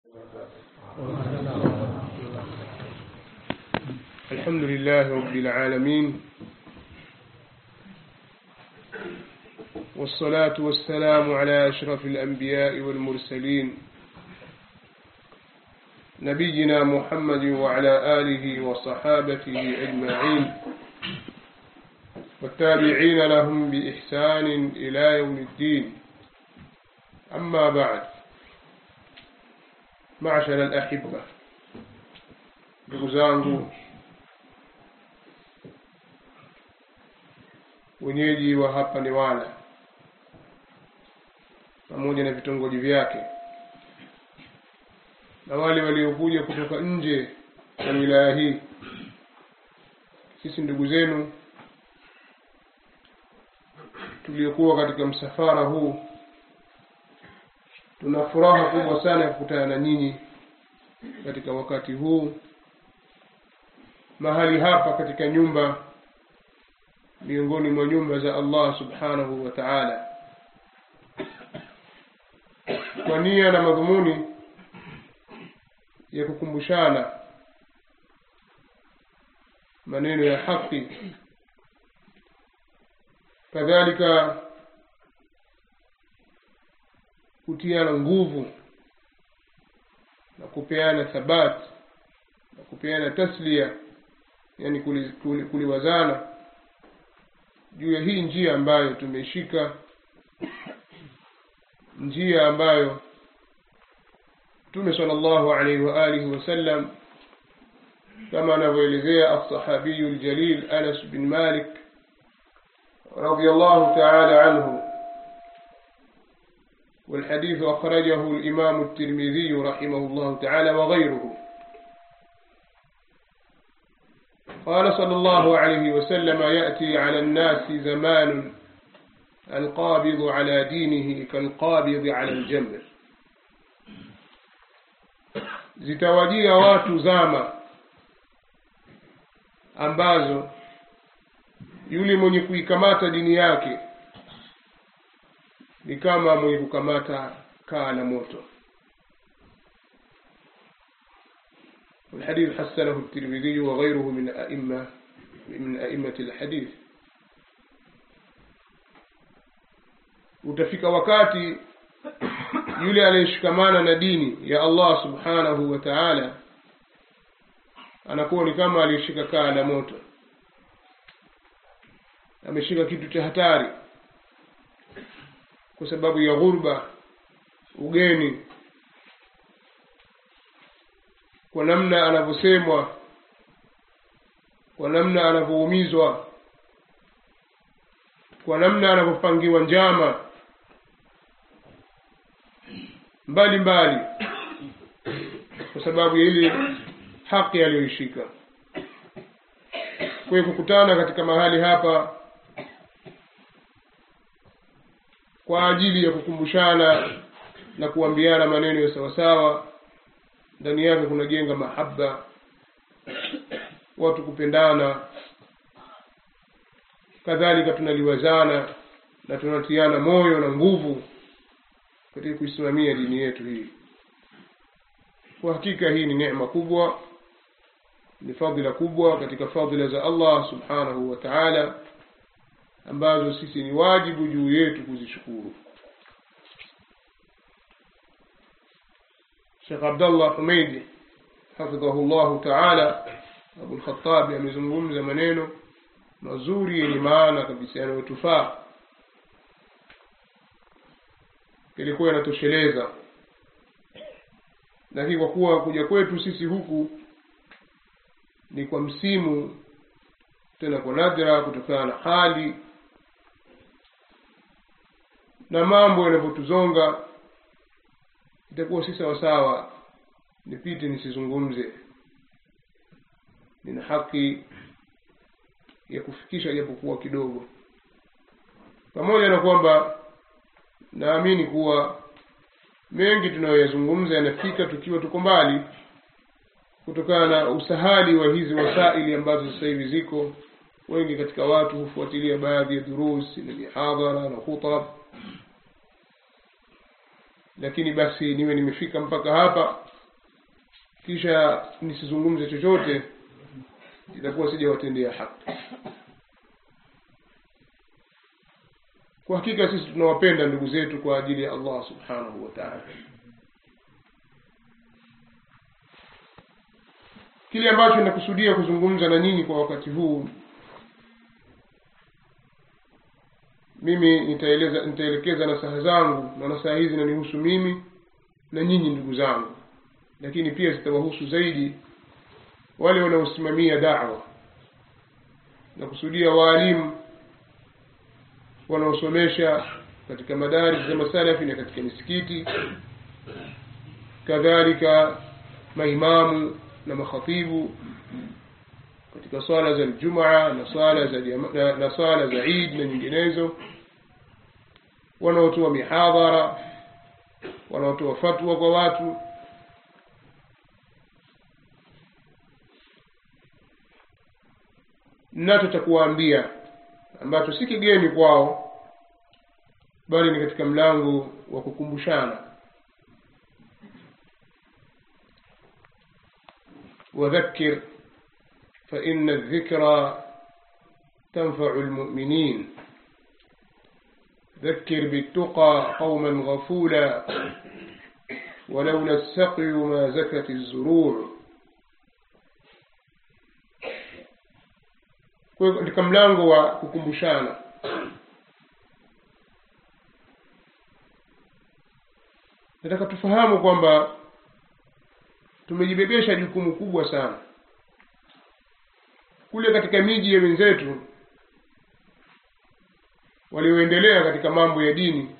الحمد لله رب العالمين والصلاة والسلام على أشرف الأنبياء والمرسلين نبينا محمد وعلى آله وصحابته أجمعين والتابعين لهم بإحسان إلى يوم الدين أما بعد معشر الأحبة ndugu zangu wenyeji wa hapa Newala pamoja na vitongoji vyake na wale waliokuja kutoka nje ya wilaya hii sisi ndugu zenu tuliokuwa katika msafara huu tuna furaha kubwa sana ya kukutana na nyinyi katika wakati huu mahali hapa katika nyumba miongoni mwa nyumba za Allah subhanahu wa ta'ala kwa nia na madhumuni ya kukumbushana maneno ya haki kadhalika kutiana nguvu na kupeana thabati na kupeana taslia yani kuliwazana kuli, kuli juu ya hii njia ambayo tumeishika njia ambayo Mtume sallallahu alaihi wa alihi wasallam kama anavyoelezea as-sahabiyu al-jalil Anas bin Malik radiyallahu ta'ala anhu والحديث أخرجه الإمام الترمذي رحمه الله تعالى وغيره قال صلى الله عليه وسلم يأتي على الناس زمان القابض على دينه كالقابض على الجمر zitawajia watu zama ambazo yule mwenye kuikamata dini yake ni kama mwenye kukamata kaa la moto والحديث حسنه الترمذي وغيره من أئمة من أئمة الحديث utafika wakati yule aliyeshikamana na dini ya Allah subhanahu wa ta'ala anakuwa ni kama aliyeshika kaa la moto ameshika kitu cha hatari kwa sababu ya ghurba ugeni kwa namna anavyosemwa kwa namna anavyoumizwa kwa namna anavyopangiwa njama mbali mbali kwa sababu ya ile haki aliyoishika kwa hiyo kukutana katika mahali hapa kwa ajili ya kukumbushana na kuambiana maneno ya sawasawa ndani yake kunajenga mahaba watu kupendana kadhalika tunaliwazana na tunatiana moyo na nguvu katika kuisimamia dini yetu hii kwa hakika hii ni neema kubwa ni fadhila kubwa katika fadhila za Allah subhanahu wa ta'ala ambazo sisi ni wajibu juu yetu kuzishukuru Sheikh Abdullah Humeidi hafidhahu Allah ta'ala Abu al-Khattab amezungumza maneno mazuri yenye maana kabisa yanayotufaa ilikuwa yanatosheleza lakini kwa kuwa kuja kwetu sisi huku ni kwa msimu tena kwa nadra kutokana na hali na mambo yanavyotuzonga itakuwa si sawasawa nipite nisizungumze nina haki ya kufikisha japokuwa kidogo pamoja na kwamba naamini kuwa mengi tunayoyazungumza yanafika tukiwa tuko mbali kutokana na usahali wa hizi wasaili ambazo sasa hivi ziko wengi katika watu hufuatilia baadhi ya durusi na mihadhara na khutab lakini basi niwe nimefika mpaka hapa kisha nisizungumze chochote itakuwa sijawatendea haki kwa hakika sisi tunawapenda ndugu zetu kwa ajili ya allah subhanahu wa taala kile ambacho ninakusudia kuzungumza na nyinyi kwa wakati huu mimi nitaeleza nitaelekeza nasaha zangu na nasaha hizi zinanihusu mimi na nyinyi ndugu zangu lakini pia zitawahusu zaidi wale wanaosimamia dawa na kusudia waalimu wanaosomesha katika madaris za masalafi na katika misikiti kadhalika maimamu na makhatibu katika swala za ljumaa na swala za jama, na, na swala za idi na nyinginezo wanaotoa mihadhara wanaotoa fatwa kwa watu nacho cha kuwaambia ambacho si kigeni kwao bali ni katika mlango wa kukumbushana وذكر فإن الذكرى تنفع المؤمنين ذكر بالتقى قوما غفولا ولولا السقي ما زكت الزروع katika mlango wa kukumbushana nataka tufahamu kwamba tumejibebesha jukumu kubwa sana kule katika miji ya wenzetu walioendelea katika mambo ya dini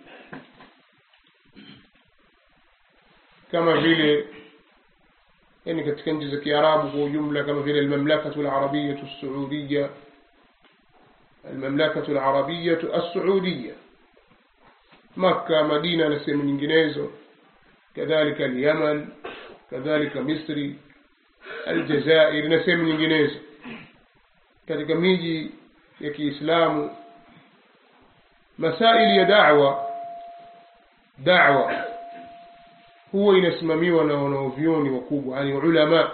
kama vile yani katika nchi za kiarabu kwa ujumla kama vile almamlakatu larabiyatu lsuudiya almamlakatu larabiyatu alsuudiya makka madina na sehemu nyinginezo kadhalika alyaman kadhalika misri aljazair na sehemu nyinginezo katika miji ya kiislamu masaili ya dawa dawa huwa inasimamiwa na wanaovyoni wakubwa yani ulama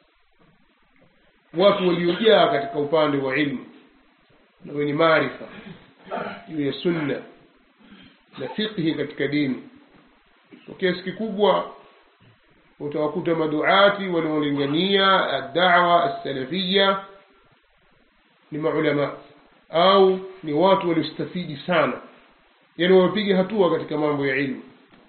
watu waliojaa katika upande wa ilmu na wenye maarifa juu ya sunna na fiqhi katika dini kwa kiasi kikubwa utawakuta maduati wanaolingania addawa alsalafia ni maulama au ni watu waliostafidi sana yani wamepiga hatua katika mambo ya ilmu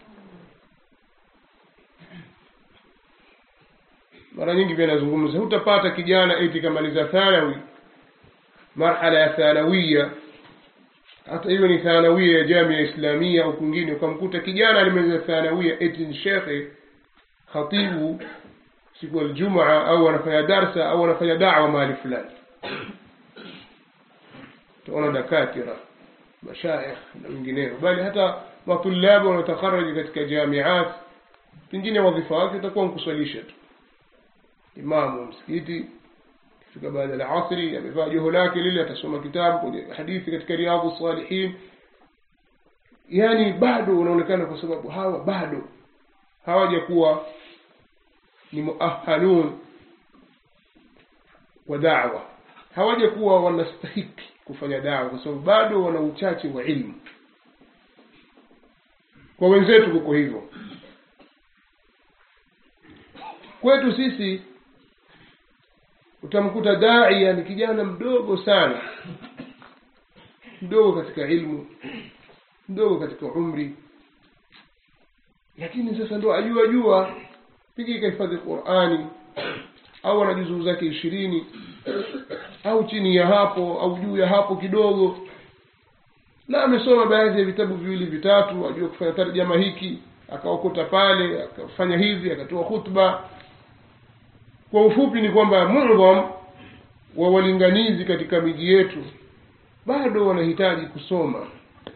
mara nyingi pia nazungumza hutapata kijana eti kamaliza thanawi marhala ya thanawia hata hiyo ni thanawia ya jamia islamia au kwingine ukamkuta kijana alimaliza thanawia eti ni shekhe khatibu siku ya ljumaa au anafanya darsa au anafanya dawa mahali fulani utaona dakatira mashaikh na wengineo bali hata matulabu wanaotakharaji katika jamiat pengine wadhifa wake itakuwa nkuswalisha tu imamu wa msikiti kifika baada ya asri amevaa joho lake lile atasoma kitabu kwenye hadithi katika riadhu salihin yani bado unaonekana kwa sababu hawa bado hawajakuwa ni muahalun wa dawa hawajakuwa wanastahiki kufanya dawa kwa sababu bado wana uchache wa ilmu kwa wenzetu kuko hivyo kwetu sisi utamkuta daia ni kijana mdogo sana mdogo katika ilmu mdogo katika umri lakini sasa ndo ajua jua pigi ikahifadhi qurani au ana juzuu zake ishirini au chini ya hapo au juu ya hapo kidogo na amesoma baadhi ya vitabu viwili vitatu ajua kufanya tarjama hiki akaokota pale akafanya hivi akatoa khutba kwa ufupi ni kwamba mudham wa walinganizi katika miji yetu bado wanahitaji kusoma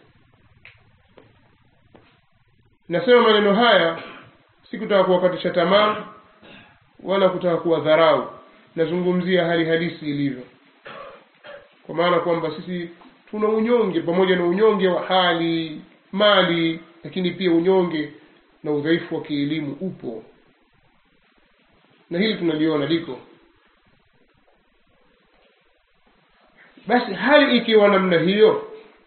nasema maneno haya si kutaka kuwakatisha tamaa wala kutaka kuwadharau nazungumzia hali halisi ilivyo kwa maana kwamba sisi tuna unyonge pamoja na unyonge wa hali mali lakini pia unyonge na udhaifu wa kielimu upo na hili tunaliona liko basi hali ikiwa namna hiyo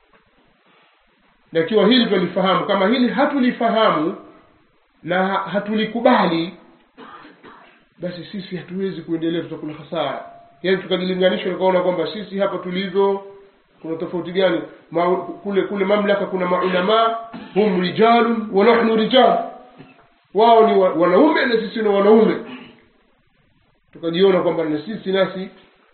na ikiwa hili twalifahamu kama hili hatulifahamu na hatulikubali basi sisi hatuwezi kuendelea tutakula hasara yaani tukajilinganisha tukaona kwamba sisi hapa tulivyo kuna tofauti gani Ma, kule kule mamlaka kuna maulamaa hum rijalun wa nahnu rijal wao ni wanaume na sisi ni wanaume tukajiona kwamba na sisi nasi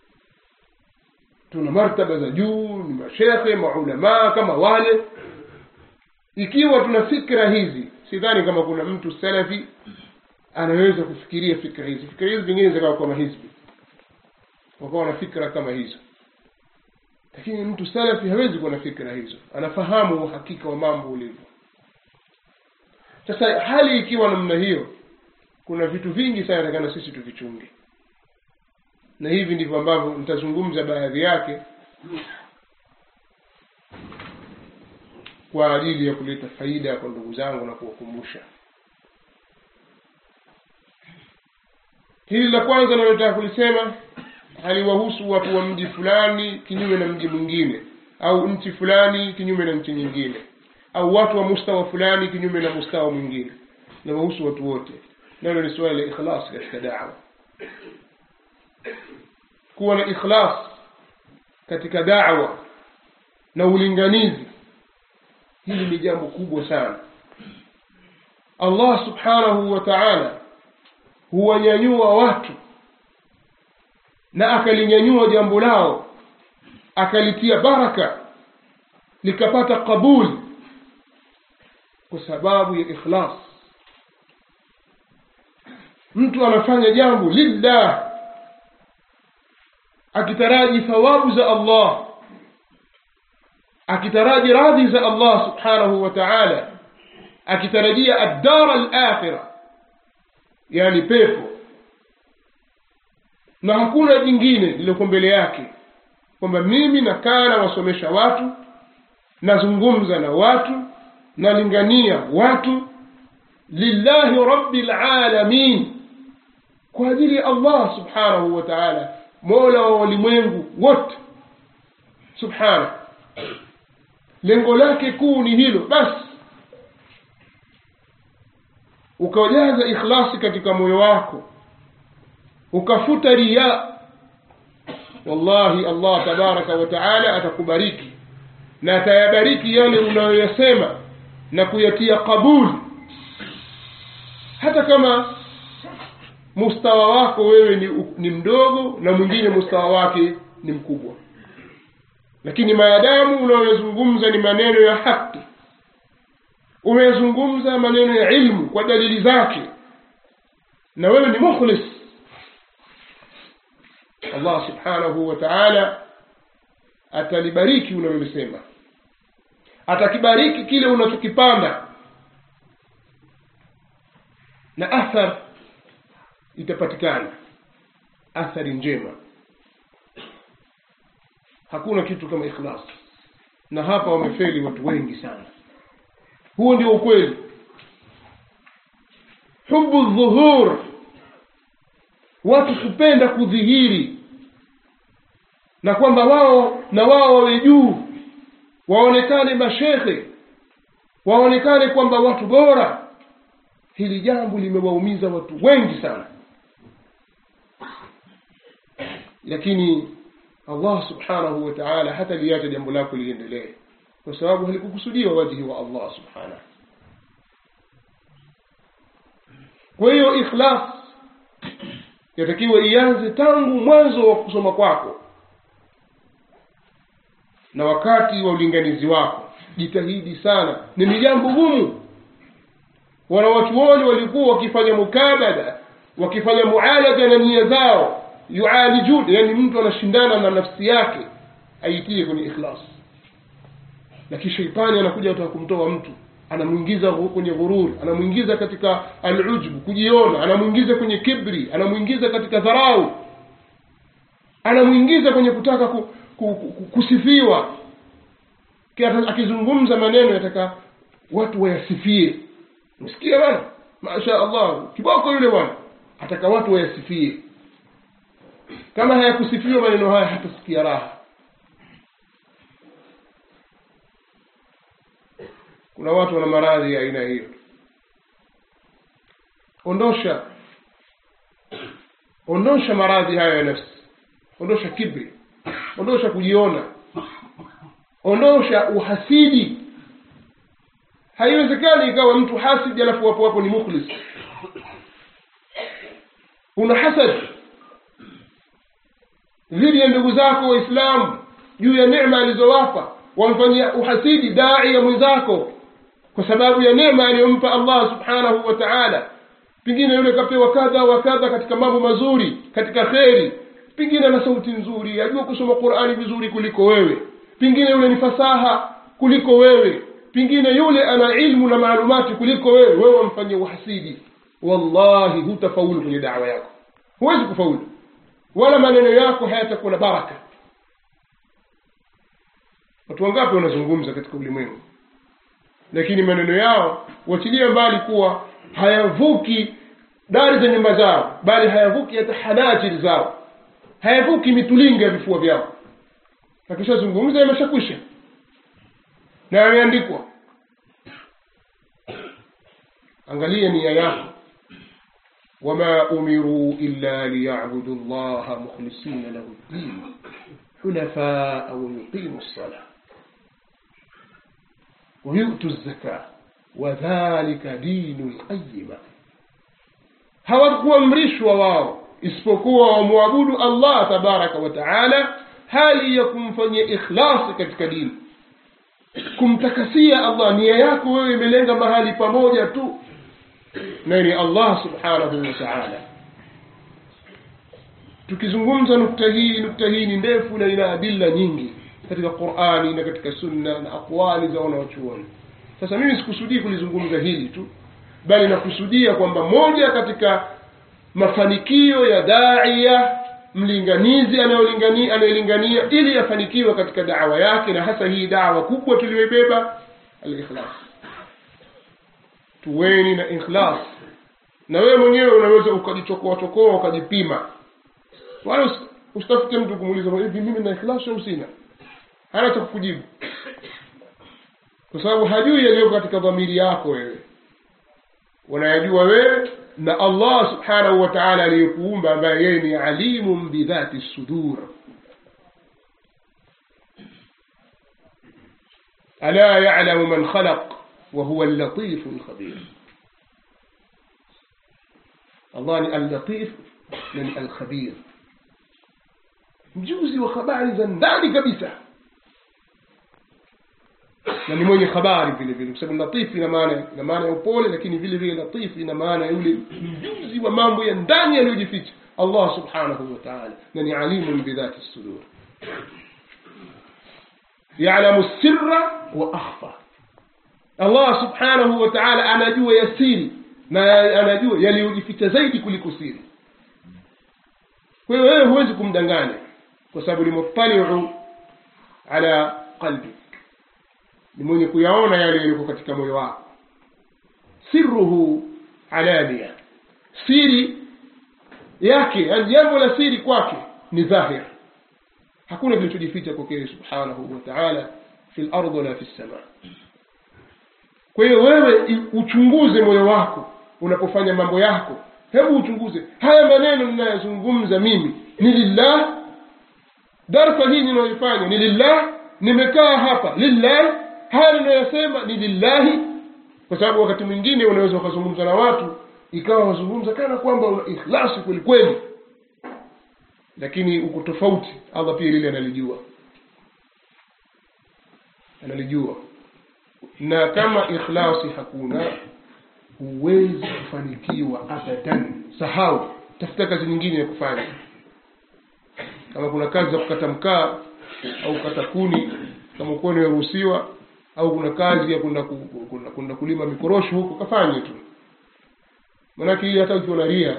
tuna martaba za juu ni mashekhe maulamaa kama wale ikiwa tuna fikra hizi sidhani kama kuna mtu salafi anaweza kufikiria fikra hizi fikra hizi zingine zikawa kama hizbi wakawa na fikra kama hizo lakini mtu salafi hawezi kuwa na fikra hizo anafahamu uhakika wa mambo ulivyo sasa hali ikiwa namna hiyo kuna vitu vingi sana takana sisi tuvichunge na hivi ndivyo ambavyo nitazungumza baadhi yake kwa ajili ya kuleta faida kwa ndugu zangu na kuwakumbusha hili la kwanza nalotaka kulisema haliwahusu watu wa mji fulani kinyume na mji mwingine au nchi fulani kinyume na nchi nyingine au watu wa mustawa fulani kinyume na mustawa mwingine nawahusu watu wote nalo ni suala la ikhlas katika dawa kuwa na ikhlas katika dawa na ulinganizi hili ni jambo kubwa sana allah subhanahu wa taala huwanyanyua watu na akalinyanyua jambo lao akalitia baraka likapata qabuli kwa sababu ya ikhlas mtu anafanya jambo lillah akitaraji thawabu za allah akitaraji radhi za allah subhanahu wa taala akitarajia addara alakhira yani pepo na hakuna jingine lililoko mbele yake kwamba mimi nakaa nawasomesha watu nazungumza na watu nalingania watu lillahi rabbil alamin kwa ajili ya allah subhanahu wa taala mola wa walimwengu wote subhanahu lengo lake kuu ni hilo basi ukajaza ikhlasi katika moyo wako ukafuta riya wallahi allah tabaraka wa taala atakubariki na atayabariki yale unayoyasema na kuyatia qabuli hata kama mustawa wako wewe ni, ni mdogo na mwingine mustawa wake ni mkubwa lakini maadamu unayoyazungumza ni maneno ya haki umeyazungumza maneno ya ilmu kwa dalili zake na wewe ni mukhlis allah subhanahu wa taala atalibariki unalolisema atakibariki kile unachokipanda na athar itapatikana athari njema hakuna kitu kama ikhlas na hapa wamefeli watu wengi sana huo ndio ukweli hubu dhuhur watu kupenda kudhihiri na kwamba wao na wao wawe juu waonekane mashekhe waonekane kwamba watu bora hili jambo limewaumiza watu wengi sana lakini allah subhanahu wa taala hata liacha jambo lako liendelee kwa sababu halikukusudiwa wajhi wa allah subhanahu kwa hiyo ikhlas yatakiwa ianze tangu mwanzo wa kusoma kwako na wakati wa ulinganizi wako jitahidi sana ni jambo gumu wanawachuoni walikuwa wakifanya mukabada wakifanya mualaja na nia zao yualijun yani mtu anashindana na nafsi yake aitie kwenye ikhlas lakini sheitani anakuja ataka kumtoa mtu anamwingiza kwenye ghurur anamwingiza katika alujbu kujiona anamwingiza kwenye kibri anamwingiza katika dharau anamwingiza kwenye kutaka ku, ku, ku, kusifiwa akizungumza maneno yataka watu wayasifie msikia bwana masha allah kiboko yule bwana ataka watu wayasifie kama hayakusifiwa maneno haya hatasikia raha kuna watu wana maradhi ya aina hiyo ondosha ondosha maradhi hayo ya nafsi ondosha kibri ondosha kujiona ondosha uhasidi haiwezekani ikawa mtu hasidi alafu wapo wapo ni mukhlis una hasad dhidi ya ndugu zako waislamu juu ya neema alizowapa wamfanyia uhasidi dai ya mwenzako kwa sababu ya neema aliyompa allah subhanahu wa taala pengine yule kapewa kadha wa kadha katika mambo mazuri katika kheri pengine ana sauti nzuri ajua kusoma qurani vizuri kuliko wewe pengine yule ni fasaha kuliko wewe pengine yule ana ilmu na maalumati kuliko wewe wewe wamfanyia uhasidi wallahi hutafaulu kwenye dawa yako huwezi kufaulu wala maneno yako hayatakuwa na baraka watu wangapi wanazungumza katika ulimwengu lakini maneno yao wachilia mbali kuwa hayavuki dari za nyumba zao bali hayavuki hata hanajiri zao hayavuki mitulinga ya vifua vyao akishazungumza yameshakwisha na yameandikwa angalia nia yako wama umiruu illa liyabudu llaha mukhlisina lahu ddin حنفاء ويقيموا الصلاة ويؤتوا الزكاة وذلك دين القيمة hawakuamrishwa wao isipokuwa wamwabudu allah tabaraka wa taala hali ya kumfanyia ikhlasi katika dini kumtakasia allah nia yako wewe imelenga mahali pamoja tu naye ni allah subhanahu wa taala tukizungumza nukta hii nukta hii ni ndefu na ina adilla nyingi katika qurani na katika sunna na aqwali za wanawachuoni sasa mimi sikusudii kulizungumza hili tu bali nakusudia kwamba moja katika mafanikio ya daia mlinganizi anayolingania anayelingania ili afanikiwe katika dawa yake na hasa hii dawa kubwa tuliyoibeba alikhlas tuweni na ikhlas na wewe mwenyewe unaweza ukajichokoa chokoa ukajipima wala usitafute mtu kumuuliza hivi mimi na ikhlas au sina hana cha kukujibu kwa sababu hajui yaliyo katika dhamiri yako wewe unayajua wewe na allah subhanahu wa taala aliyekuumba ambaye yeye ni alimun bidhati sudur ala yalamu man khalaq وهو اللطيف الخبير الله ni allatif na ni alkhabir mjuzi wa habari za ndani kabisa na ni mwenye habari vile vile kwa sababu latif ina maana ina maana ya upole lakini vile vile latif ina maana yule mjuzi wa mambo ya ndani yaliyojificha allah subhanahu wa taala na ni alimun bidhati sudur yalamu sirra wa akhfa allah subhanahu wa taala anajua yasiri na anajua yaliyojificha zaidi kuliko siri kwa hiyo wewe huwezi kumdanganya kwa sababu ni muttaliu ala qalbi ni mwenye kuyaona yale yaliko katika moyo wako sirruhu alania siri yake yani jambo la siri kwake ni dhahir hakuna kilichojificha kwake subhanahu wa taala fi lard wala fi lsama kwa hiyo wewe uchunguze moyo wako unapofanya mambo yako hebu uchunguze haya maneno ninayozungumza mimi ni lillah darsa hii ninayoifanya ni lillah nimekaa hapa lillah haya ninayoyasema ni lillahi kwa sababu wakati mwingine unaweza ukazungumza na watu ikawa wazungumza kana kwamba una ikhlasi kweli kweli lakini uko tofauti allah pia lile analijua analijua na kama ikhlasi hakuna huwezi kufanikiwa abadan sahau tafuta kazi nyingine ya kufanya kama kuna kazi za kukata mkaa au kukata kuni kama ukuwa nimeruhusiwa au kuna kazi ya kwenda kwenda kulima mikorosho huko kafanye tu manake hii hata ukiwa na ria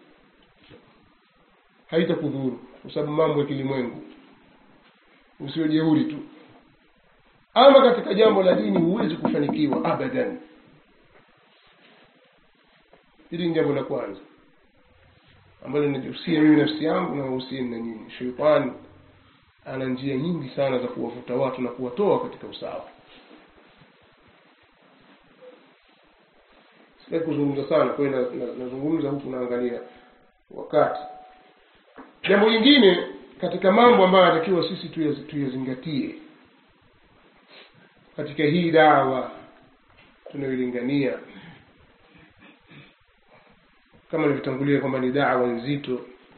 haitakudhuru kwa sababu mambo ya kilimwengu usio jeuri tu ama katika jambo la dini huwezi kufanikiwa abadan hili ni jambo la kwanza ambalo linajihusia mimi nafsi yangu na wahusieni na nyinyi sheitani ana njia nyingi sana za kuwavuta watu na kuwatoa katika usawa sitaki kuzungumza sana kwa hiyo na- na- nazungumza huku naangalia wakati jambo lingine katika mambo ambayo anatakiwa sisi tuyaz- tuyazingatie katika hii dawa tunayoilingania kama nilivyotangulia kwamba ni dawa nzito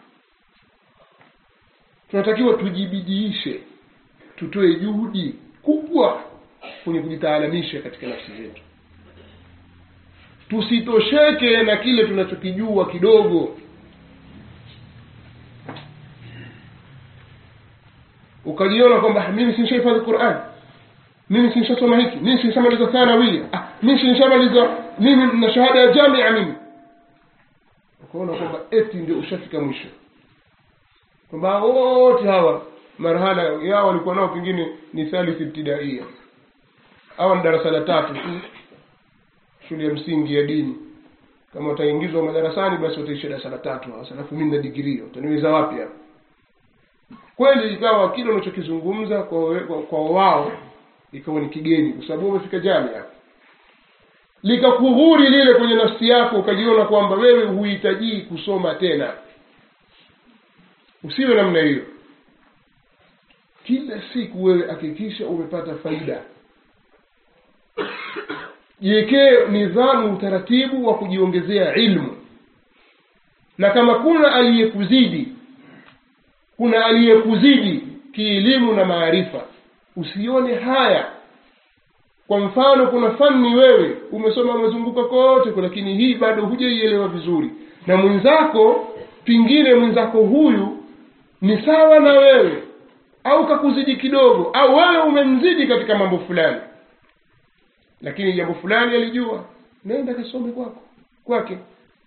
tunatakiwa tujibidiishe tutoe juhudi kubwa kwenye kujitaalamisha katika nafsi zetu tusitosheke na kile tunachokijua kidogo ukajiona kwamba mimi sinishahifadhi quran mimi sinishasoma hiki mimi sinishamaliza thanawia ah, mimi sinishamaliza mimi na shahada ya jamia mimi ukaona kwamba eti ndio ushafika mwisho kwamba wote hawa marhala yao walikuwa nao pengine ni thalith ibtidaia hawa ni darasa la tatu tu shule ya msingi ya dini kama wataingizwa madarasani basi wataisha darasa la tatu hawa alafu mimi na digirii utaniweza wapi hapa kweli ikawa kile unachokizungumza kwa, we- kwa, kwa wao ikawa ni kigeni kwa sababu umefika jamia likakughuri lile kwenye nafsi yako ukajiona kwamba wewe huhitajii kusoma tena usiwe namna hiyo kila siku wewe hakikisha umepata faida jiwekee nidhamu utaratibu wa kujiongezea ilmu na kama kuna aliyekuzidi kuna aliyekuzidi kielimu na maarifa usione haya kwa mfano kuna fani wewe umesoma umezunguka kote kwa lakini hii bado hujaielewa vizuri na mwenzako pingine mwenzako huyu ni sawa na wewe au kakuzidi kidogo au wewe umemzidi katika mambo fulani lakini jambo fulani alijua nenda kasome kwako kwake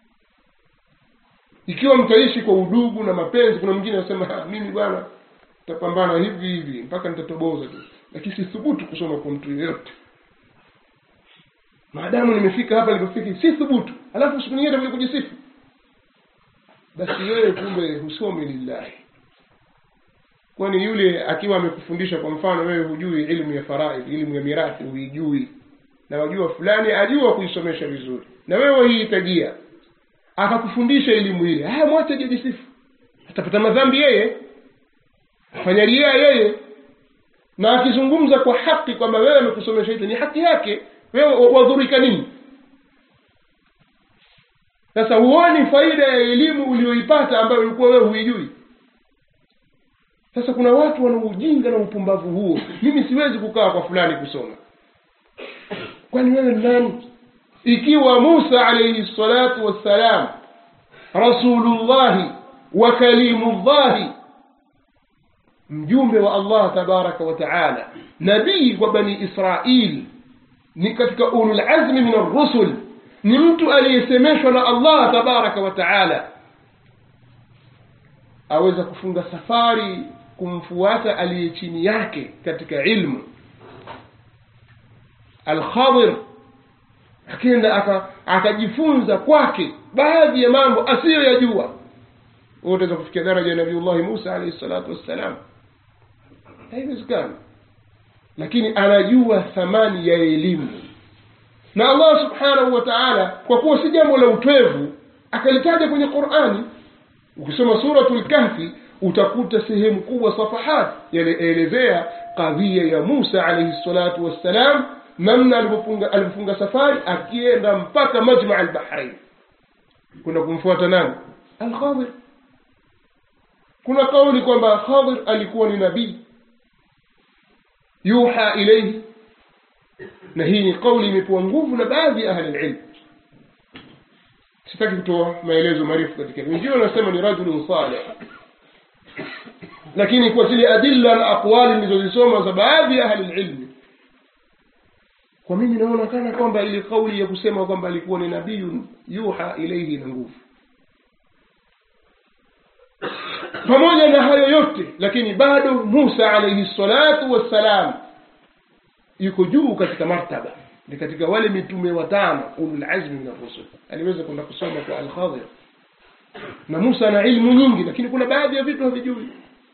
ikiwa mtaishi kwa udugu na mapenzi kuna mwingine anasema "Ah, mimi bwana tapambana hivi hivi mpaka nitatoboza tu lakini sithubutu kusoma kwa mtu yeyote maadamu nimefika hapa nilipofika si thubutu alafu siku nyingine takuja kujisifu basi wewe kumbe husomi lillahi kwani yule akiwa amekufundisha kwa mfano wewe hujui ilmu ya faraid ilmu ya mirathi huijui na wajua fulani ajua kuisomesha vizuri na wewe wahihitajia akakufundisha elimu ile haya mwache ajijisifu atapata madhambi yeye fanya ria yeye na akizungumza kwa haki kwamba wewe amekusomesha hicho ni haki yake wewe wadhurika nini sasa huoni faida ya elimu uliyoipata ambayo ulikuwa wewe huijui sasa kuna watu wana ujinga na upumbavu huo mimi siwezi kukaa kwa fulani kusoma kwani wewe ni nani ikiwa musa alaihi salatu wassalam rasulullahi wa kalimullahi mjumbe wa allah tabaraka wa taala nabii wa bani israil ni katika ululazmi min arrusul ni mtu aliyesemeshwa na allah tabaraka wa taala aweza kufunga safari kumfuata aliye chini yake katika ilmu alkhadir akenda aka- akajifunza kwake baadhi ya mambo asiyoyajua wewe utaweza kufikia daraja ya nabiullahi musa alaihi salatu wassalam haiwezekani lakini anajua thamani ya elimu na allah subhanahu wa taala kwa kuwa si jambo la utwevu akalitaja kwenye qurani ukisoma suratul kahfi utakuta sehemu kubwa safahat yanaelezea kadhia ya musa alaihi salatu wassalam namna alivyofunga alivyofunga safari akienda mpaka majmaa albahrain kuna kumfuata nani alkhadir kuna kauli kwamba khadir alikuwa ni nabii yuha ilaihi na hii ni kauli imepewa nguvu na baadhi ya ahli lilm sitaki kutoa maelezo marefu katika hilo. wengine wanasema ni rajulun saleh lakini kwa zile adilla na aqwali nilizozisoma za baadhi ya ahli lilmi kwa mimi naona kana kwamba ile kauli ya kusema kwamba alikuwa ni nabiyun yuha ilaihi na nguvu pamoja na hayo yote lakini bado musa alaihi salatu wassalam yuko juu katika martaba ni katika wale mitume watano ulul azmi min arrusul aliweza kwenda kusoma kwa alkhadir na musa ana ilmu nyingi lakini kuna baadhi ya vitu havijui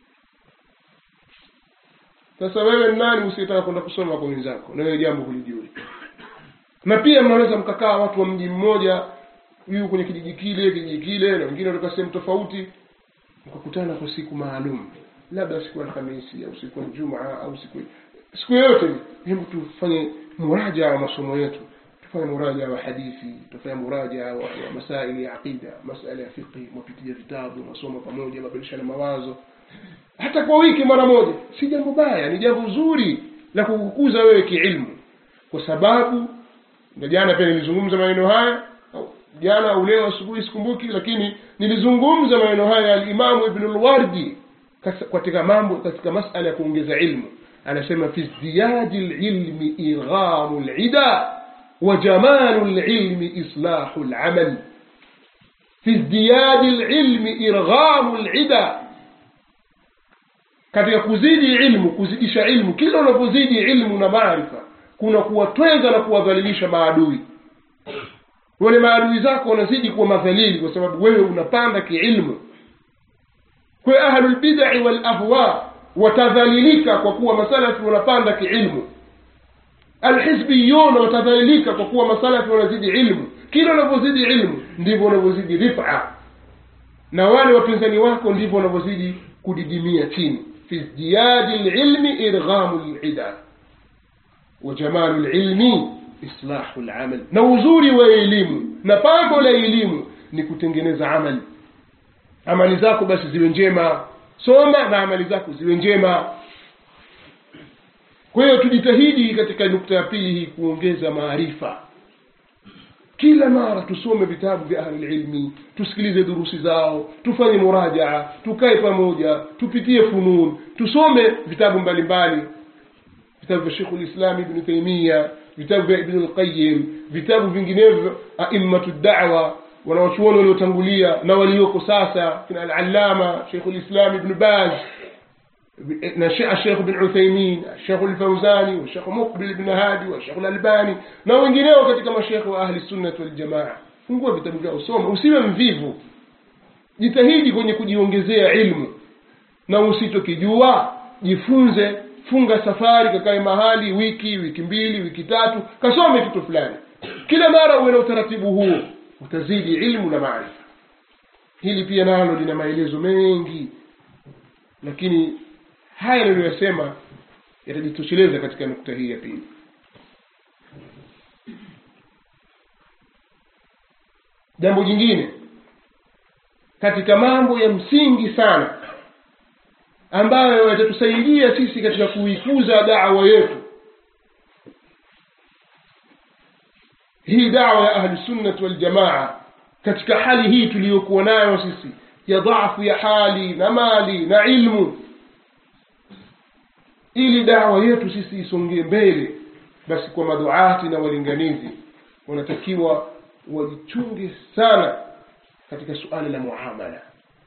sasa wewe ni nani usiyetaka kwenda kusoma kwa wenzako na wewe jambo hulijui na pia mnaweza mkakaa watu wa mji mmoja huyu kwenye kijiji kile kijiji kile na wengine kutoka sehemu tofauti mkakutana kwa siku maalum labda siku ya alhamisi au siku ya jumaa au siku siku yoyote hebu tufanye muraja wa masomo yetu tufanye muraja wa hadithi tufanye muraja wa, wa masaili ya aqida masala ya fiqhi mapitia vitabu masomo pamoja mabadilishana mawazo hata kwa wiki mara moja si jambo baya ni jambo zuri la kukukuza wewe kiilmu kwa sababu na jana pia nilizungumza maneno haya jana au leo asubuhi sikumbuki lakini nilizungumza maneno haya alimamu ibnu lwardi katika mambo katika masala ya kuongeza ilmu anasema fi zdiyadi lilmi ighamu lida wa jamalu lilmi islahu lamal fi zdiyadi lilmi irghamu lida katika kuzidi ilmu kuzidisha ilmu kila unapozidi ilmu na maarifa kuna kuwatweza na kuwadhalilisha maadui wale maadui zako wanazidi kuwa madhalili kwa sababu wewe unapanda kiilmu kwa ahlulbidai walahwa watadhalilika kwa kuwa masalafi wanapanda kiilmu alhizbiyuna watadhalilika kwa kuwa masalafi wanazidi ilmu kila unavyozidi ilmu ndivyo unavyozidi rifa na wale wapinzani wako ndivyo wanavyozidi kudidimia chini fi zdiyadi lilmi irghamu lida wa jamalu lilmi islahu lamal na uzuri wa elimu na pambo la elimu ni kutengeneza amali amali zako basi ziwe njema soma na amali zako ziwe njema kwa hiyo tujitahidi katika nukta ya pili hii kuongeza maarifa kila mara tusome vitabu vya ahlililmi tusikilize durusi zao tufanye murajaa tukae pamoja tupitie funun tusome vitabu mbalimbali vitabu vya shekhu lislami ibnu taimia vitabu vya ibnu lqayim vitabu vinginevyo aimmatu dawa wanawachuoni waliotangulia na walioko sasa kina alalama shekhu lislam ibnu baz na الشيخ بن عثيمين الشيخ الفوزاني والشيخ مقبل بن هادي والشيخ الألباني na wengineo katika mashekhe wa ahli sunnati waljamaa fungua vitabu vyao soma usiwe mvivu jitahidi kwenye kujiongezea ilmu na usitokijua jifunze funga safari kakae mahali wiki wiki mbili wiki tatu kasome kitu fulani kila mara uwe na utaratibu huo utazidi ilmu na maarifa hili pia nalo lina maelezo mengi lakini haya niliyoyasema yatajitosheleza katika nukta hii ya pili jambo jingine katika mambo ya msingi sana ambayo yatatusaidia sisi katika kuikuza dawa yetu hii dawa ya ahlusunnati waljamaa katika hali hii tuliyokuwa nayo sisi ya dhafu ya hali na mali na ilmu ili dawa yetu sisi isongee mbele basi kwa maduati na walinganizi wanatakiwa wajichunge sana katika suala la muamala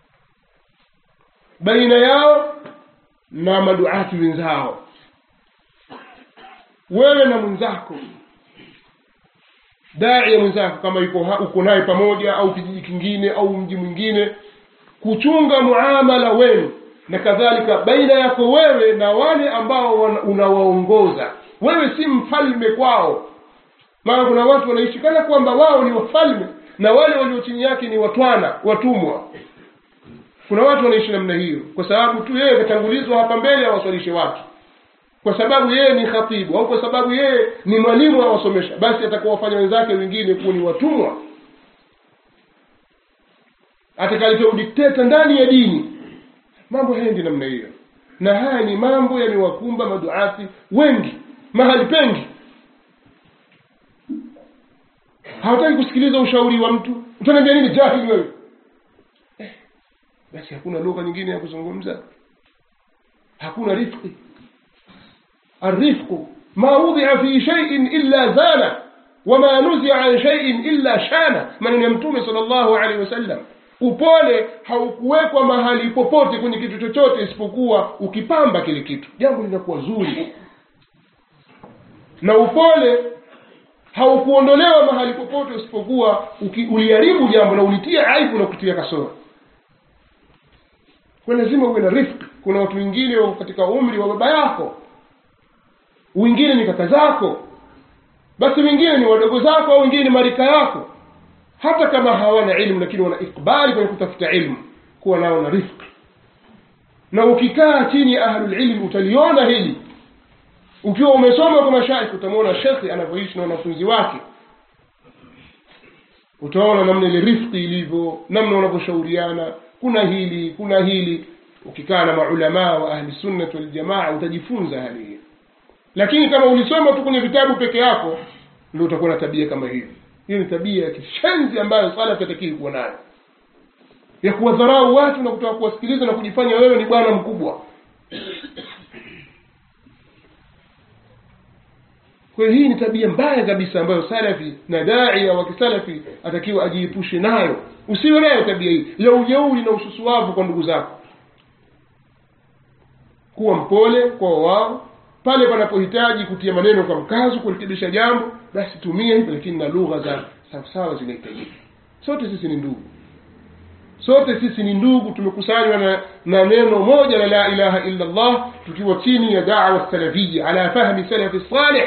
baina yao na maduati wenzao wewe na mwenzako daia mwenzako kama yuko uko naye pamoja au kijiji kingine au mji mwingine kuchunga muamala wenu na kadhalika baina yako wewe na wale ambao unawaongoza wewe si mfalme kwao maana kuna watu wanaishi kana kwamba wao ni wafalme na wale walio chini yake ni watwana watumwa kuna watu wanaishi namna hiyo kwa sababu tu yeye katangulizwa hapa mbele awaswalishe watu kwa sababu yeye ni khatibu au kwa sababu yeye ni mwalimu awasomesha basi atakuwa wafanya wenzake wengine kuwa ni watumwa atakaleta udikteta ndani ya dini mambo haendi namna hiyo na haya ni mambo yamewakumba maduati wengi mahali pengi hawataki kusikiliza ushauri wa mtu utaniambia nini jahili wewe eh, basi hakuna lugha nyingine ya kuzungumza hakuna rifqi الرفق ما وضع في شيء إلا زانه وما نزع عن شيء إلا شانه من يمتوم صلى الله عليه وسلم upole haukuwekwa mahali popote kwenye kitu chochote isipokuwa ukipamba kile kitu jambo linakuwa zuri na upole haukuondolewa mahali popote isipokuwa uliharibu jambo na ulitia aibu na kutia kasoro kwa lazima uwe na rifki kuna watu wengine wako katika umri wa baba yako wengine ni kaka zako basi wengine ni wadogo zako au wengine ni marika yako hata kama hawana ilmu lakini wana ikbali kwenye kutafuta ilmu kuwa nao na rifki na ukikaa chini ya ahlulilmi utaliona hili ukiwa umesoma kwa mashaikh utamwona shekhe anavyoishi na wanafunzi wake utaona namna ile rifki ilivyo namna wanavyoshauriana kuna hili kuna hili ukikaa na maulamaa wa ahli sunnati waljamaa utajifunza hali hiyo lakini kama ulisoma tu kwenye vitabu peke yako ndio utakuwa na tabia kama hiyo hiyo ni tabia ya kishenzi ambayo salafi atakii kuwa nayo ya kuwadharau watu na kutaka kuwasikiliza na kujifanya wewe ni bwana mkubwa kwa hiyo hii ni tabia mbaya kabisa ambayo salafi na daia wa kisalafi atakiwa ajiepushe nayo usiwe nayo tabia hii ya ujeuri na ususuavu kwa ndugu zako kuwa mpole kwa wao pale panapohitaji kutia maneno kwa mkazo kurekebisha jambo basi tumia hivyo lakini na lugha za sawasawa zinahitajika sote sisi ni ndugu sote sisi ni ndugu tumekusanywa na, na neno moja la la ilaha illa allah tukiwa chini ya dawa salafia ala fahmi salafi salih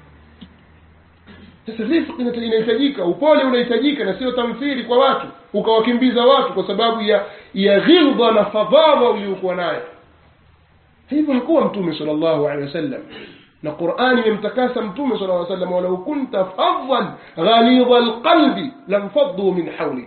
sasa rifqi inahitajika upole unahitajika na sio tamthili kwa watu ukawakimbiza watu kwa sababu ya ya ghilba na fadhadha uliokuwa nayo hivyo hakuwa mtume sala llahu alehi wasallam na qurani imemtakasa mtume sala lla sallam walau kunta fadhan ghalidha lqalbi lamfaduu min haulik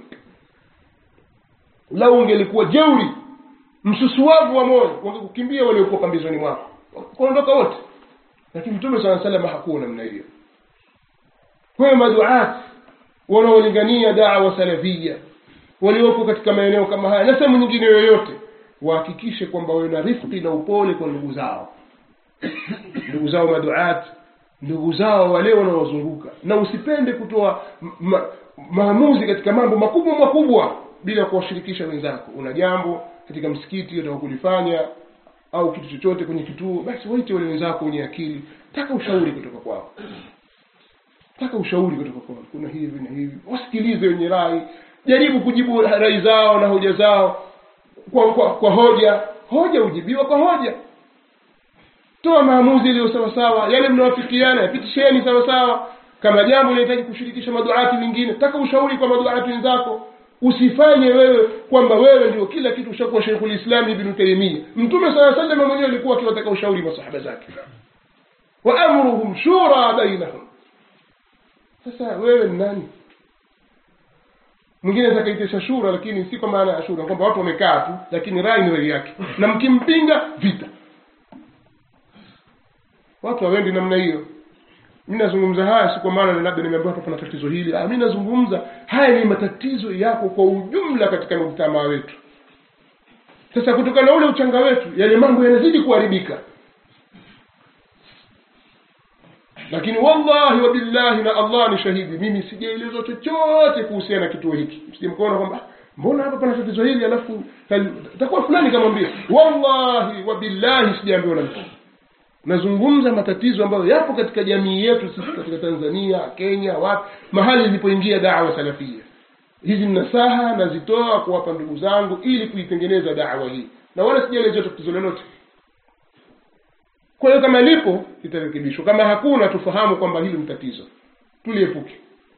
lau ungelikuwa jeuri msusuwavu wa moyo wangekukimbia waliokuwa pambizoni mwako kuondoka wote lakini mtume saa salama hakuwa namna hiyo kwayo maduat wanaolingania dawa salafia waliopo katika maeneo kama haya na sehemu nyingine yoyote wahakikishe kwamba wawe na rifqi na upole kwa ndugu zao ndugu zao maduat ndugu zao wale wanaowazunguka na usipende kutoa ma, maamuzi katika mambo makubwa makubwa bila kuwashirikisha wenzako una jambo katika msikiti unataka kulifanya au kitu chochote kwenye kituo basi waite wale wenzako wenye akili taka ushauri kutoka kwao taka ushauri kutoka kwao kuna hivi na hivi wasikilize wenye rai jaribu kujibu rai zao na hoja zao kwa, kwa, kwa hoja hoja hujibiwa kwa hoja toa maamuzi yaliyo sawasawa yale mnawafikiana yapitisheni sawasawa kama jambo linahitaji kushirikisha maduati wengine taka ushauri kwa maduati wenzako usifanye wewe kwamba wewe ndio kila kitu ushakuwa sheikhulislami ibnu taimia mtume saa salama mwenyewe alikuwa akiwataka ushauri masahaba zake wa amruhum shura bainahum sasa wewe ni nani mwingine atakaitisha shura lakini si kwa maana ya shura kwamba watu wamekaa tu lakini rai ni rai yake na mkimpinga vita watu hawendi namna hiyo mi nazungumza haya si kwa maana labda nimeambiwa hapa pana tatizo hili mi nazungumza haya ni matatizo yako kwa ujumla katika mujtamaa wetu sasa kutokana na ule uchanga wetu yale mambo yanazidi kuharibika lakini wallahi wabillahi na allah ni shahidi mimi sijaelezwa chochote kuhusiana na kituo hiki sijamkaona kwamba mbona hapa pana tatizo hili alafu takuwa fulani kamwambia wallahi wabillahi sijaambiwa na mtu nazungumza matatizo ambayo yapo katika jamii yetu sisi katika tanzania kenya wapi mahali ilipoingia dawa salafia hizi nasaha nazitoa kuwapa ndugu zangu ili kuitengeneza dawa hii na wala sijaelezea tatizo lolote kwa hiyo kama lipo litarekebishwa kama hakuna tufahamu kwamba hili ni tatizo tuliepuke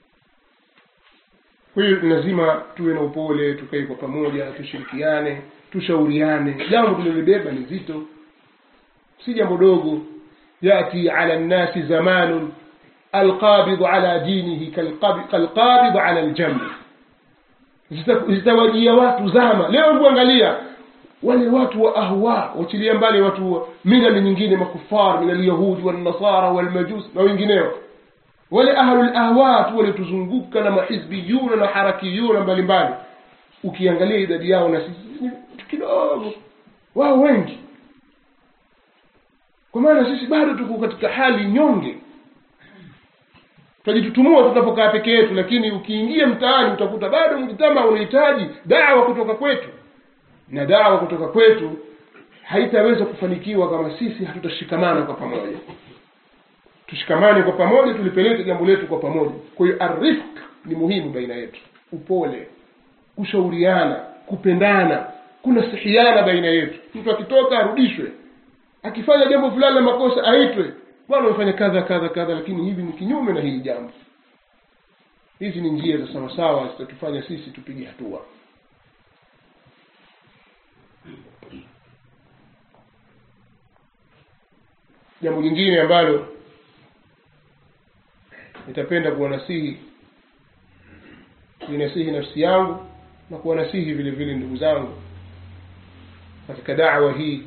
kwa hiyo lazima tuwe na upole tukae kwa pamoja tushirikiane tushauriane jambo tulilibeba ni zito si jambo dogo yati ala nnasi zamanun alqabidu ala dinihi kalqabidu ala ljambi zitawajia watu zama leo hebu angalia wale watu wa ahwa wachilia mbali watu milali nyingine makufar min alyahudi walnasara walmajus na wengineo wale ahlul ahwa tu walituzunguka na mahizbiyuna na harakiyuna mbalimbali ukiangalia idadi yao na sisi ni kidogo wao wengi kwa maana sisi bado tuko katika hali nyonge twajitutumua tunapokaa peke yetu lakini ukiingia mtaani utakuta bado mjitama unahitaji dawa kutoka kwetu na dawa kutoka kwetu haitaweza kufanikiwa kama sisi hatutashikamana kwa pamoja tushikamane kwa pamoja tulipeleke jambo letu kwa pamoja kwa hiyo arifq ni muhimu baina yetu upole kushauriana kupendana kuna sihiana baina yetu mtu akitoka arudishwe akifanya jambo fulani la makosa aitwe bwana umefanya kadha kadha kadha lakini hivi ni kinyume na hili jambo hizi ni njia za sawasawa zitatufanya sisi tupige hatua jambo jingine ambalo nitapenda kuwanasihi ninasihi nafsi yangu na kuwanasihi vile vile ndugu zangu katika dawa hii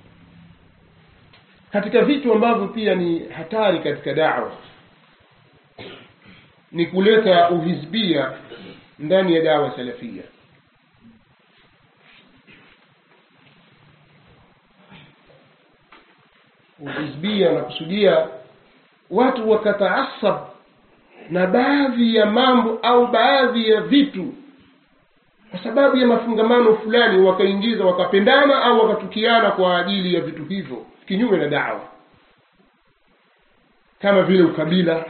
katika vitu ambavyo pia ni hatari katika dawa ni kuleta uhizbia ndani ya dawa salafia uhizbia nakusudia watu wakataasab na baadhi ya mambo au baadhi ya vitu kwa sababu ya mafungamano fulani wakaingiza wakapendana au wakatukiana kwa ajili ya vitu hivyo kinyume na dawa kama vile ukabila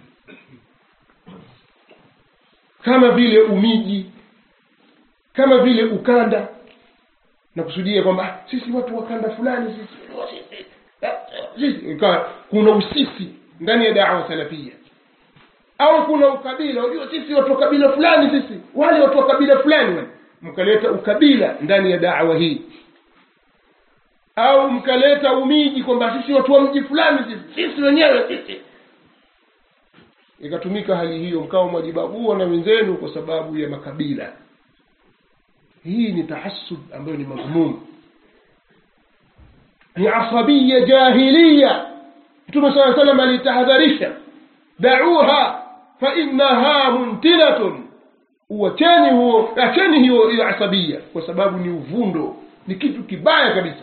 kama vile umiji kama vile ukanda na kusudia kwamba sisi watu wa kanda fulani sisi sisi ikawa kuna usisi ndani ya dawa salafia au kuna ukabila unajua sisi watu wa kabila fulani sisi wale watu wa kabila fulani wale mkaleta ukabila ndani ya dawa hii au mkaleta umiji kwamba sisi watu wa mji fulani sisi sisi wenyewe sisi ikatumika hali hiyo mkawa mwajibabua na wenzenu kwa sababu ya makabila hii ni tahassub ambayo ni madhmum ni asabia jahiliya mtume saa salam alitahadharisha dauha fainaha muntinatun uacheni huo acheni hiyo hiyo asabia kwa sababu ni uvundo ni kitu kibaya kabisa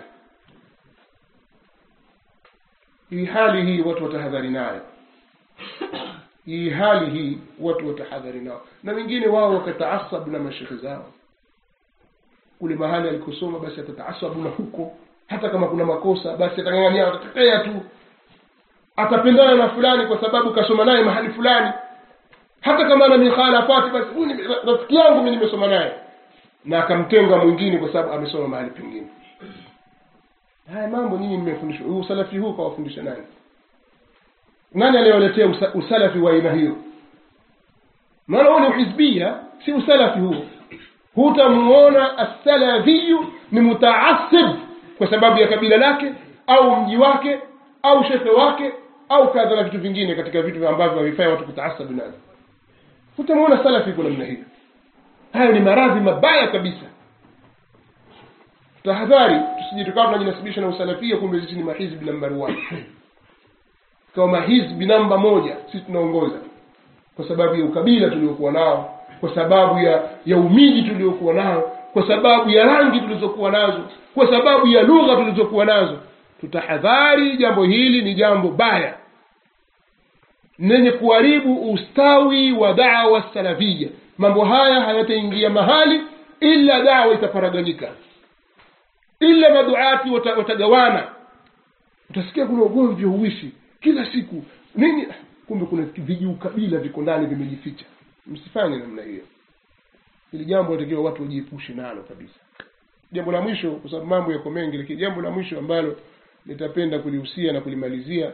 hii hali hii watu watahadhari nayo hii hali hii watu watahadhari nao na wengine wao wakataasabu na mashekhe zao kule mahali alikosoma basi atataasabu na huko hata kama kuna makosa basi atangangania atatetea tu atapendana na fulani kwa sababu kasoma naye mahali fulani hata kama ana mikhalafati basi huyu ni rafiki yangu mi nimesoma naye na akamtenga mwingine kwa sababu amesoma mahali pengine haya mambo nyinyi mmefundishwa huu usalafi huu kawafundisha nani nani aliyewaletea usa, usalafi wa aina hiyo maana huo ni uhizbia si usalafi huo hutamuona assalafiyu ni mutaasib kwa sababu ya kabila lake au mji wake au shekhe wake au kadha na vitu vingine katika vitu ambavyo havifai watu kutaasabu nazo hutamuona salafi kwa namna hiyo hayo ni maradhi mabaya kabisa tahadhari tusije tukawa tunajinasibisha na usalafia kumbe sisi ni mahizbi nambari one kama mahizbi namba moja sisi tunaongoza kwa sababu ya ukabila tuliokuwa nao kwa sababu ya ya umiji tuliokuwa nao kwa sababu ya rangi tulizokuwa nazo kwa sababu ya lugha tulizokuwa nazo tutahadhari jambo hili ni jambo baya lenye kuharibu ustawi wa dawa salafia mambo haya hayataingia mahali ila dawa itaparaganyika ila maduati wata, watagawana utasikia kuna ugomvi huishi kila siku nini kumbe kuna vijiukabila viko ndani vimejificha msifanye namna hiyo hili jambo natakiwa watu wajiepushe nalo kabisa jambo la mwisho kwa sababu mambo yako mengi lakini jambo la mwisho ambalo nitapenda kulihusia na kulimalizia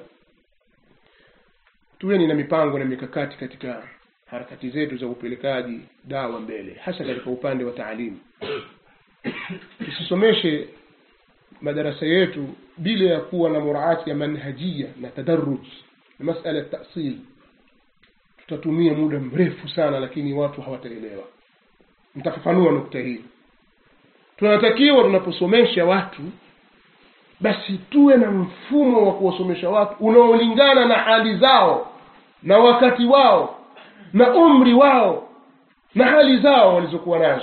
tuweni na mipango na mikakati katika harakati zetu za upelekaji dawa mbele hasa katika upande wa taalimu tusisomeshe madarasa yetu bila ya kuwa na muraati ya manhajia na tadaruj na masala ya tasil tutatumia muda mrefu sana lakini watu hawataelewa nitafafanua nukta hii tunatakiwa tunaposomesha watu basi tuwe na mfumo wa kuwasomesha watu unaolingana na hali zao na wakati wao na umri wao na hali zao walizokuwa nazo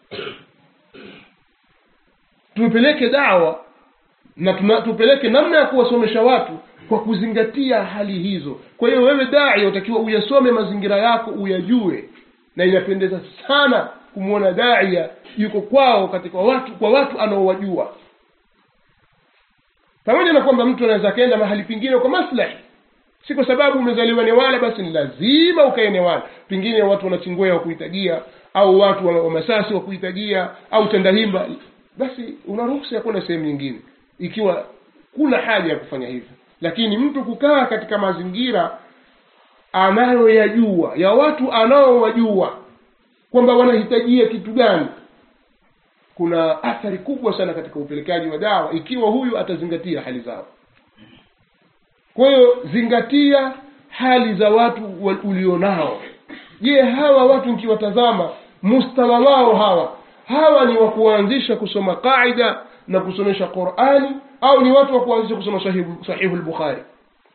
tupeleke dawa na tuna, tupeleke namna ya kuwasomesha watu kwa kuzingatia hali hizo kwa hiyo wewe dai utakiwa uyasome mazingira yako uyajue na inapendeza sana kumwona daia yuko kwao katika watu kwa watu anaowajua pamoja na kwamba mtu anaweza akaenda mahali pengine kwa maslahi si kwa sababu umezaliwa newala basi ni lazima ukae newala pengine watu wanachingwea wa kuhitajia au watu wa, wa masasi wa kuhitajia au tandahimba basi una ruhusa ya kwenda sehemu nyingine ikiwa kuna haja ya kufanya hivyo lakini mtu kukaa katika mazingira anayoyajua ya watu anaowajua kwamba wanahitajia kitu gani kuna athari kubwa sana katika upelekaji wa dawa ikiwa huyu atazingatia hali zao kwa hiyo zingatia hali za watu wa- ulionao je hawa watu nkiwatazama mustawa wao hawa hawa ni wa kuanzisha kusoma qaida na kusomesha qurani au ni watu wa kuanzisha kusoma sahihu, sahihu lbukhari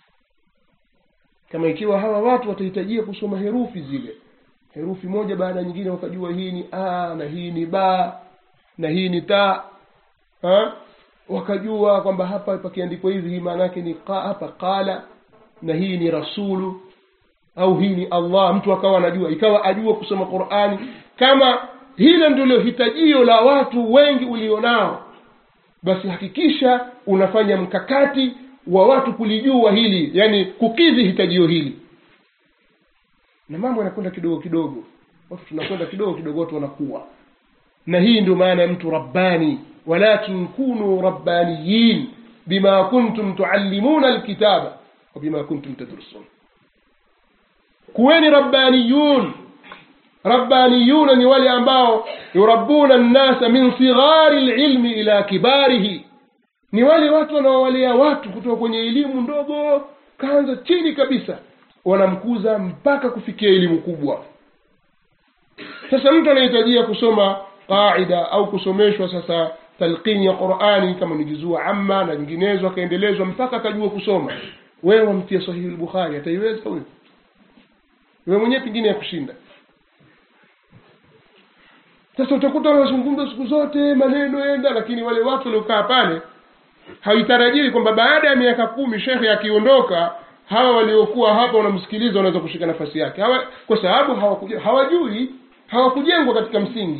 kama ikiwa hawa watu watahitajia kusoma herufi zile herufi moja baada ya nyingine wakajua hii ni a na hii ni ba na hii ni ta ha? wakajua kwamba hapa pakiandikwa hivi hii maana yake ni qa, hapa qala na hii ni rasulu au hii ni allah mtu akawa anajua ikawa ajua kusoma qurani kama hilo ndilo hitajio la watu wengi ulionao basi hakikisha unafanya mkakati wa watu kulijua hili yani kukidhi hitajio hili na mambo yanakwenda kidogo kidogo watu tunakwenda kidogo kidogo watu wanakuwa na hii ndio maana ya mtu rabbani walakin kunu rabbaniyin bima kuntum tuallimuna alkitaba wa bima kuntum tadrusun kuweni rabbaniyun rabbaniyuna ni wale ambao yurabbuna nnasa min sighari lilmi ila kibarihi ni wale watu wanaowalea watu kutoka kwenye elimu ndogo kaanza chini kabisa wanamkuza mpaka kufikia elimu kubwa sasa mtu anahitajia kusoma qaida au kusomeshwa sasa talqini ya qurani kama ni juzua amma na nyinginezo akaendelezwa mpaka akajua kusoma wewe wamtia sahihi lbukhari ataiweza huyo wewe mwenyewe pengine ya kushinda sasa utakuta wanazungumza siku zote maneno enda lakini wale watu waliokaa pale haitarajii kwamba baada ya miaka kumi shekhe akiondoka hawa waliokuwa hapa wanamsikiliza wanaweza kushika nafasi yake hawa, kwa sababu hawakuja, hawajui hawakujengwa katika msingi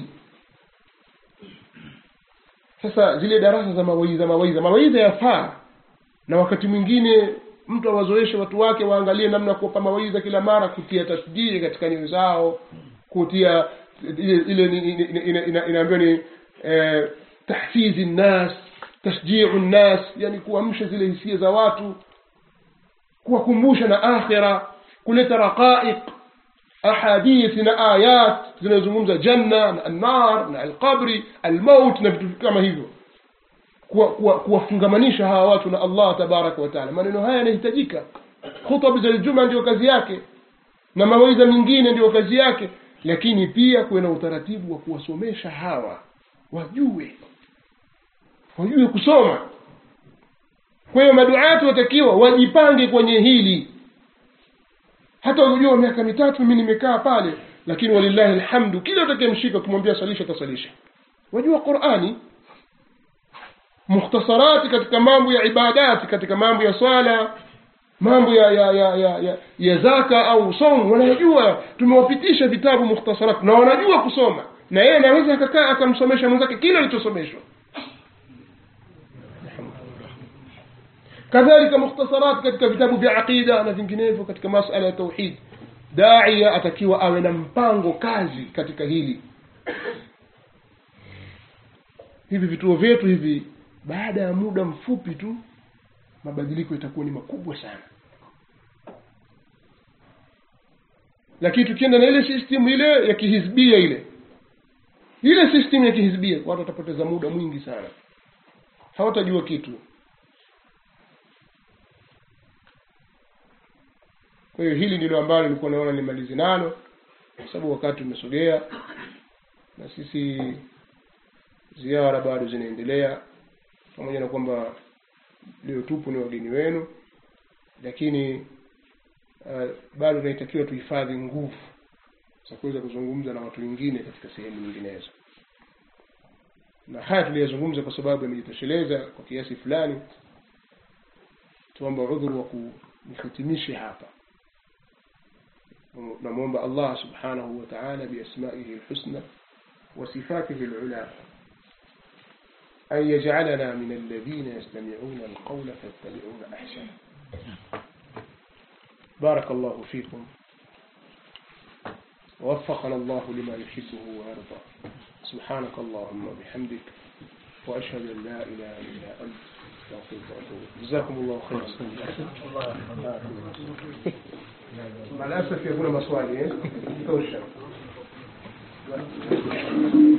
sasa zile darasa za mawaidha mawaidha mawaidha yafaa na wakati mwingine mtu awazoeshe watu wake waangalie namna ya kuwapa mawaidha kila mara kutia tasjii katika nyoyo zao kutia ile ile inaambiwa ni eh, tahfizi nnas tashjiu nnas yani kuamsha zile hisia za watu kuwakumbusha na akhira kuleta raqaiq ahadithi na ayat zinazozungumza janna na annar na alqabri almaut na vitu kama hivyo kuwafungamanisha kuwa, kuwa hawa watu na allah tabaraka wataala maneno haya yanahitajika khutab za ljuma ndio kazi yake na mawaidha mingine ndio kazi yake lakini pia kuwe na utaratibu wa kuwasomesha hawa wajue wajue kusoma kwa hiyo maduati watakiwa wajipange kwenye hili hata unajua miaka mitatu mimi nimekaa pale lakini walillahi alhamdu kila utakayemshika kumwambia salisha tasalisha wajua qurani mukhtasarati katika mambo ya ibadati katika mambo ya swala mambo ya ya ya ya, ya, ya zaka au somu wanajua tumewapitisha vitabu mukhtasarati na wanajua kusoma na yeye anaweza akakaa akamsomesha mwenzake kile alichosomeshwa kadhalika mukhtasarat katika vitabu vya aqida na vinginevyo katika masala ya tauhid daia atakiwa awe na mpango kazi katika hili hivi vituo vyetu hivi baada ya muda mfupi tu mabadiliko itakuwa ni makubwa sana lakini tukienda na ile system ile ya kihizbia ile ile system ya kihizbia watu watapoteza muda mwingi sana hawatajua kitu kwa hiyo hili ndilo ambalo nilikuwa naona nimalizi nalo kwa sababu wakati umesogea na sisi ziara bado zinaendelea pamoja na kwamba leo tupo ni wageni wenu lakini uh, bado tunahitakiwa tuhifadhi nguvu za kuweza kuzungumza na watu wengine katika sehemu nyinginezo na haya tuliyazungumza kwa sababu yamejitosheleza kwa kiasi fulani tuomba udhuru wa kunihitimishe hapa نمومب الله سبحانه وتعالى بأسمائه الحسنى وصفاته العلى أن يجعلنا من الذين يستمعون القول فيتبعون أحسنه بارك الله فيكم ووفقنا الله لما يحبه ويرضى سبحانك اللهم وبحمدك واشهد ان لا اله الا انت استغفرك واتوب إليك. جزاكم الله خيرا مع الاسف يكون maswali eh tosha